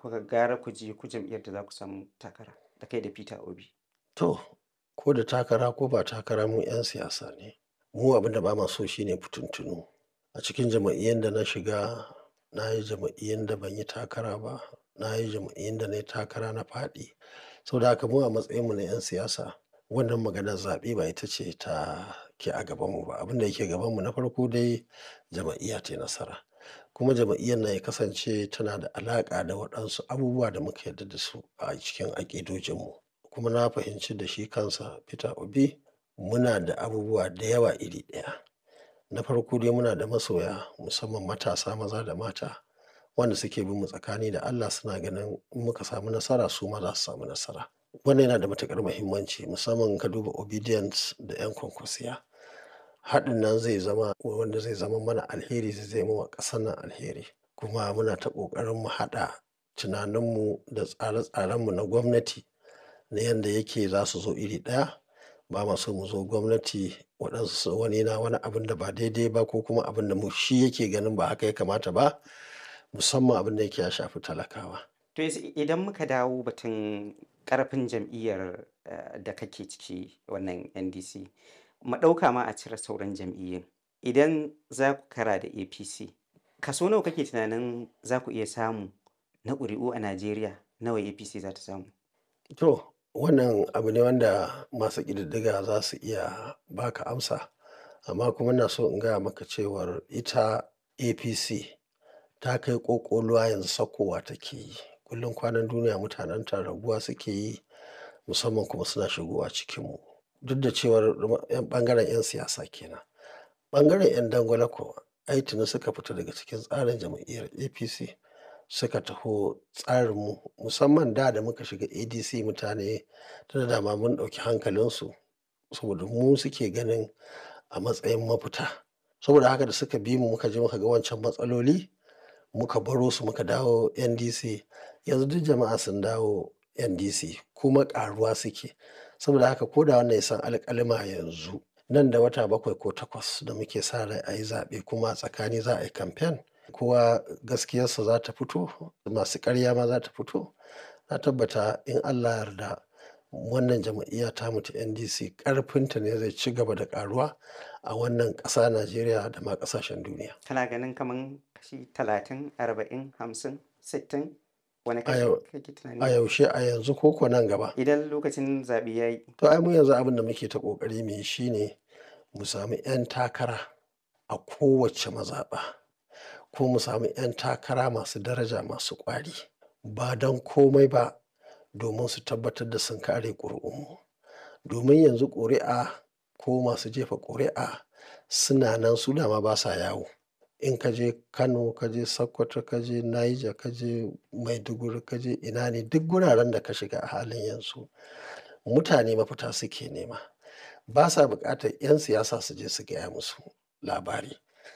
kuka gara ku je ku jam'iyyar da za ku samu takara da kai da Peter Obi? To, ko da takara ko ba takara mu 'yan siyasa ne. Mu abin da ba ma so shine fituntunu. A cikin jam'iyyun da na shiga, na yi jam'iyyun da ban yi takara ba, na yi jam'iyyun da na yi takara na faɗi. Saboda haka mu a matsayinmu na 'yan siyasa, wannan maganar zaɓe ba ita ce ta ke a gabanmu ba. Abin da yake gabanmu na farko dai jam'iyya tai nasara. Kuma jam'iyyar nan ya kasance tana da alaƙa da waɗansu abubuwa da muka yarda da su a cikin aƙidojinmu. Kuma na fahimci da shi kansa Peter Obi muna da abubuwa da yawa iri ɗaya. Na farko dai muna da masoya musamman matasa maza da mata wanda suke bin mu tsakani da Allah suna ganin in muka samu nasara su ma za su samu nasara. Wannan yana da matuƙar muhimmanci musamman in ka duba Obedience da 'yan kwankwasiya. Haɗin nan zai zama wanda zai zama mana alheri zai zame wa ƙasar nan alheri. Kuma muna ta ƙoƙarin mu haɗa tunaninmu da tsare-tsarenmu na gwamnati na yanda yake za su zo iri ɗaya. Ba ma so mu zo gwamnati waɗansu wani na wani abun da ba daidai ba ko kuma abin da mu shi yake ganin ba haka ya kamata ba musamman abin da yake ya shafi talakawa. To yanzu idan muka dawo batun ƙarfin jam'iyyar eh, da kake ciki wannan NDC, mu ɗauka ma a cire sauran jam'iyyun. Idan za ku kara da APC, kaso nawa kake tunanin za ku iya samu na ƙuri'u a Najeriya nawa APC za ta samu? To, wannan abu ne wanda masu ƙididdiga za su iya ba ka amsa. Amma kuma ina so in gaya maka cewar ita APC ta kai ƙoƙoluwa yanzu sakkowa take yi. Kullum kwanan duniya mutanenta raguwa suke yi musamman kuma suna shigowa cikinmu. Duk da cewar ƴan ɓangaren 'yan siyasa kenan. Ɓangaren 'yan dangwale kuwa ai tuni suka fita daga cikin tsarin jam'iyyar APC suka taho tsarinmu musamman da da muka shiga ADC mutane tunda dama mun ɗauki hankalinsu saboda mu suke ganin a matsayin mafita. Saboda haka da suka bi mu muka je muka ga wancan matsaloli muka baro su muka dawo NDC. Yanzu duk jama'a sun dawo NDC kuma ƙaruwa suke. Saboda haka ko da wannan ya san alƙalima yanzu nan da wata bakwai ko takwas da muke sa rai a yi zaɓe kuma a tsakani za a yi kamfen. Kowa gaskiyarsa za ta fito, masu ƙarya ma za ta fito. Na tabbata in Allah ya yarda wannan jam'iyya tamu ta NDC ƙarfinta ne zai ci gaba da ƙaruwa a wannan ƙasa Najeriya da ma ƙasashen duniya. Kana ganin kaman kashi talatin, arba'in, hamsin, sittin? Wane A kashi yau, kake a tunani? yaushe a yanzu ko ko nan gaba. Idan lokacin zaɓe ya yi. To ai mu yanzu abin da muke ta ƙoƙari mu yi shine mu sami 'yan takara a kowace mazaɓa ko mu sami 'yan takara masu daraja masu ƙwari ba don komai ba domin su tabbatar da sun kare ƙuri'unmu. Domin yanzu ƙuri'a ko masu jefa ƙuri'a suna nan su dama ba sa yawo. In ka je Kano, ka je Sokoto, ka je Niger, ka je Maiduguri, ka je ina ne duk guraren da ka shiga a halin yanzu mutane mafita suke nema. Ba sa buƙatar 'yan siyasa su je su gaya musu labari.